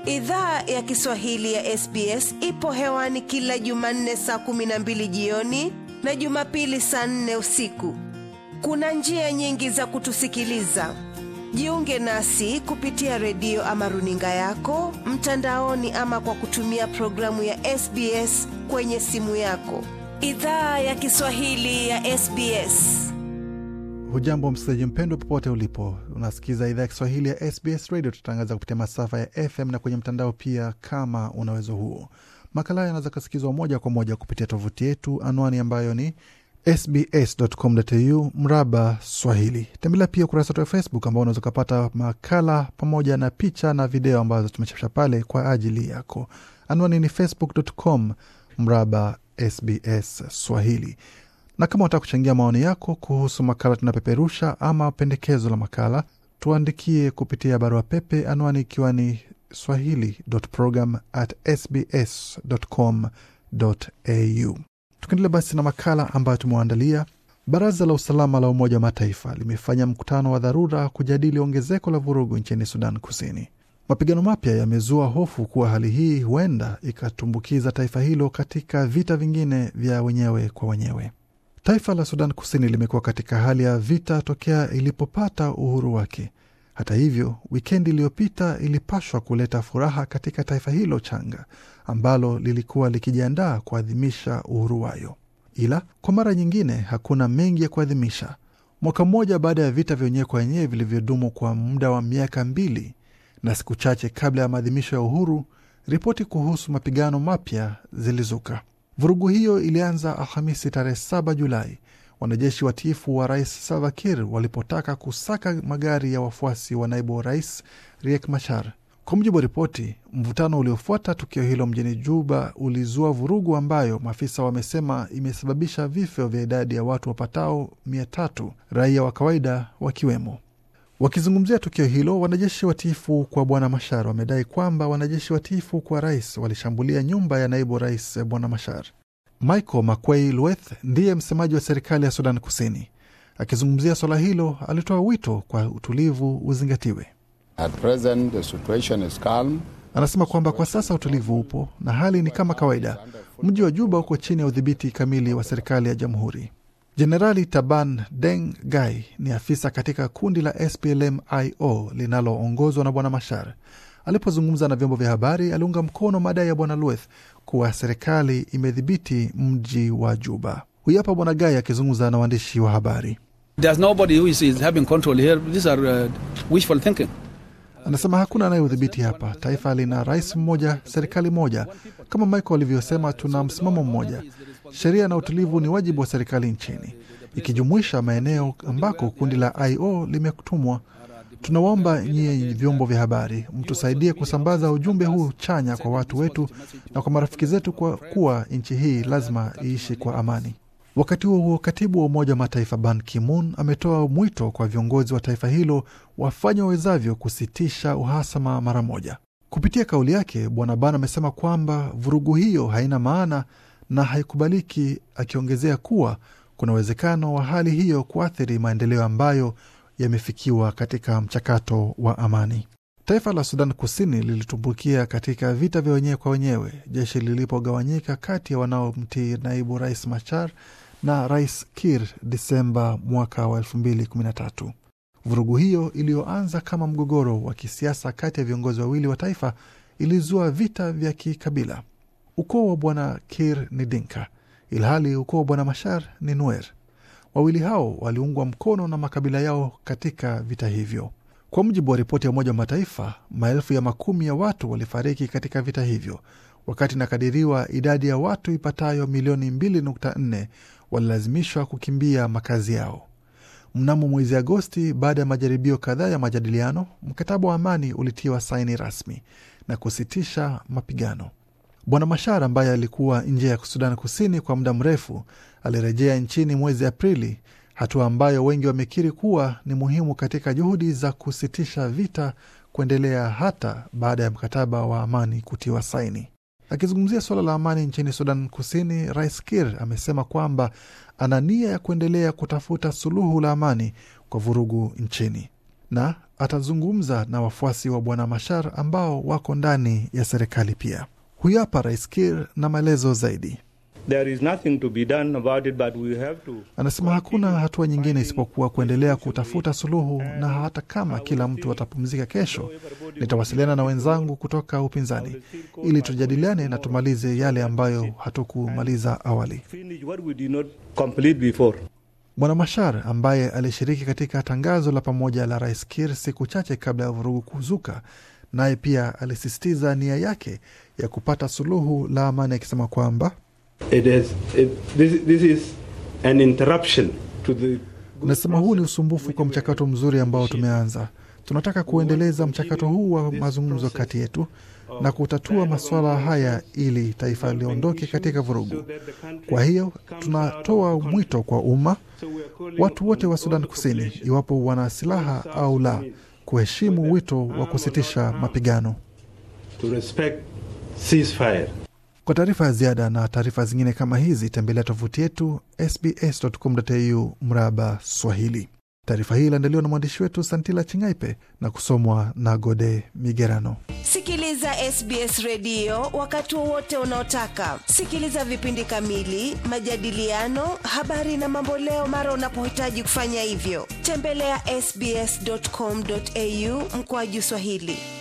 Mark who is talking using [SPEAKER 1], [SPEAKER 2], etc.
[SPEAKER 1] Idhaa ya Kiswahili ya SBS ipo hewani kila Jumanne saa kumi na mbili jioni na Jumapili saa nne usiku. Kuna njia nyingi za kutusikiliza. Jiunge nasi kupitia redio ama runinga yako mtandaoni, ama kwa kutumia programu ya SBS kwenye simu yako. Idhaa ya Kiswahili ya SBS.
[SPEAKER 2] Hujambo msikilizaji mpendwa, popote ulipo, unasikiza idhaa ya Kiswahili ya SBS Radio. Tutangaza kupitia masafa ya FM na kwenye mtandao pia, kama una uwezo huo. Makala yanaweza kusikizwa moja kwa moja kupitia tovuti yetu, anwani ambayo ni sbs.com.au mraba Swahili. Tembelea pia ukurasa wetu wa Facebook ambao unaweza ukapata makala pamoja na picha na video ambazo tumechapisha pale kwa ajili yako. Anwani ni facebook.com mraba SBS Swahili na kama unataka kuchangia maoni yako kuhusu makala tunapeperusha ama pendekezo la makala, tuandikie kupitia barua pepe, anwani ikiwa ni swahili.program@sbs.com.au. Tukiendelea basi na makala ambayo tumewaandalia, baraza la usalama la Umoja wa Mataifa limefanya mkutano wa dharura kujadili ongezeko la vurugu nchini Sudan Kusini. Mapigano mapya yamezua hofu kuwa hali hii huenda ikatumbukiza taifa hilo katika vita vingine vya wenyewe kwa wenyewe. Taifa la Sudan Kusini limekuwa katika hali ya vita tokea ilipopata uhuru wake. Hata hivyo, wikendi iliyopita ilipashwa kuleta furaha katika taifa hilo changa ambalo lilikuwa likijiandaa kuadhimisha uhuru wayo, ila kwa mara nyingine hakuna mengi ya kuadhimisha. Mwaka mmoja baada ya vita vya wenyewe kwa wenyewe vilivyodumu kwa muda wa miaka mbili na siku chache kabla ya maadhimisho ya uhuru, ripoti kuhusu mapigano mapya zilizuka. Vurugu hiyo ilianza Alhamisi tarehe 7 Julai, wanajeshi watiifu wa rais Salva Kiir walipotaka kusaka magari ya wafuasi wa naibu wa rais Riek Machar. Kwa mujibu wa ripoti, mvutano uliofuata tukio hilo mjini Juba ulizua vurugu ambayo maafisa wamesema imesababisha vifo vya idadi ya watu wapatao mia tatu, raia wa kawaida wakiwemo. Wakizungumzia tukio hilo, wanajeshi watiifu kwa bwana Mashar wamedai kwamba wanajeshi watiifu kwa rais walishambulia nyumba ya naibu rais bwana Mashar. Michael Makwei Lueth ndiye msemaji wa serikali ya Sudan Kusini. Akizungumzia swala hilo, alitoa wito kwa utulivu uzingatiwe.
[SPEAKER 3] At present, the situation is calm.
[SPEAKER 2] Anasema kwamba kwa sasa utulivu upo na hali ni kama kawaida. Mji wa Juba uko chini ya udhibiti kamili wa serikali ya jamhuri. Jenerali Taban Deng Gai ni afisa katika kundi la SPLM-IO linaloongozwa na bwana Mashar. Alipozungumza na vyombo vya habari, aliunga mkono madai ya bwana Lueth kuwa serikali imedhibiti mji wa Juba. Huyu hapa bwana Gai akizungumza na waandishi wa habari. Anasema hakuna anayeudhibiti hapa. Taifa lina rais mmoja, serikali moja. Kama Michael alivyosema, tuna msimamo mmoja. Sheria na utulivu ni wajibu wa serikali nchini, ikijumuisha maeneo ambako kundi la IO limetumwa. Tunawaomba nyie vyombo vya habari mtusaidie kusambaza ujumbe huu chanya kwa watu wetu na kwa marafiki zetu, kwa kuwa nchi hii lazima iishi kwa amani. Wakati huo huo, katibu wa Umoja wa Mataifa Ban Ki-moon ametoa mwito kwa viongozi wa taifa hilo wafanye wawezavyo kusitisha uhasama mara moja. Kupitia kauli yake, Bwana Ban amesema kwamba vurugu hiyo haina maana na haikubaliki, akiongezea kuwa kuna uwezekano wa hali hiyo kuathiri maendeleo ambayo yamefikiwa katika mchakato wa amani. Taifa la Sudan Kusini lilitumbukia katika vita vya wenyewe kwa wenyewe jeshi lilipogawanyika kati ya wanaomtii naibu rais Machar na rais Kir Disemba mwaka wa 2013. Vurugu hiyo iliyoanza kama mgogoro wa kisiasa kati ya viongozi wawili wa taifa ilizua vita vya kikabila. Ukoo wa bwana Kir ni Dinka, ilhali ukoo wa bwana Mashar ni Nuer. Wawili hao waliungwa mkono na makabila yao katika vita hivyo. Kwa mujibu wa ripoti ya Umoja wa Mataifa, maelfu ya makumi ya watu walifariki katika vita hivyo, wakati inakadiriwa idadi ya watu ipatayo milioni 2.4 walilazimishwa kukimbia makazi yao. Mnamo mwezi Agosti, baada ya majaribio kadhaa ya majadiliano, mkataba wa amani ulitiwa saini rasmi na kusitisha mapigano. Bwana Mashar ambaye alikuwa nje ya Sudan Kusini kwa muda mrefu alirejea nchini mwezi Aprili, hatua ambayo wengi wamekiri kuwa ni muhimu katika juhudi za kusitisha vita kuendelea hata baada ya mkataba wa amani kutiwa saini. Akizungumzia suala la amani nchini Sudan Kusini, Rais Kir amesema kwamba ana nia ya kuendelea kutafuta suluhu la amani kwa vurugu nchini, na atazungumza na wafuasi wa bwana Mashar ambao wako ndani ya serikali pia. Huyu hapa Rais Kir na maelezo zaidi.
[SPEAKER 4] There is nothing to be done about it, but we have to
[SPEAKER 2] Anasema hakuna hatua nyingine isipokuwa kuendelea kutafuta suluhu, na hata kama kila mtu atapumzika kesho, nitawasiliana na wenzangu kutoka upinzani ili tujadiliane na tumalize yale ambayo hatukumaliza awali.
[SPEAKER 4] finish what we did not complete before.
[SPEAKER 2] Bwana Mashar ambaye alishiriki katika tangazo la pamoja la Rais Kir siku chache kabla ya vurugu kuzuka, naye pia alisisitiza nia yake ya kupata suluhu la amani, akisema kwamba
[SPEAKER 5] It is, it, this, this is an interruption to the
[SPEAKER 2] Nasema huu ni usumbufu kwa mchakato mzuri ambao tumeanza. Tunataka kuendeleza mchakato huu wa mazungumzo kati yetu na kutatua masuala haya ili taifa liondoke katika vurugu. Kwa hiyo tunatoa mwito kwa umma, watu wote wa Sudan Kusini, iwapo wana silaha au la, kuheshimu wito wa kusitisha mapigano.
[SPEAKER 5] to respect ceasefire.
[SPEAKER 2] Kwa taarifa ya ziada na taarifa zingine kama hizi, tembelea tovuti yetu sbs.com.au mraba Swahili. Taarifa hii iliandaliwa na mwandishi wetu Santila Chingaipe na kusomwa na Gode Migerano.
[SPEAKER 1] Sikiliza SBS redio wakati wowote unaotaka. Sikiliza vipindi kamili, majadiliano, habari na mamboleo mara unapohitaji kufanya hivyo. Tembelea sbs.com.au mkoaju Swahili.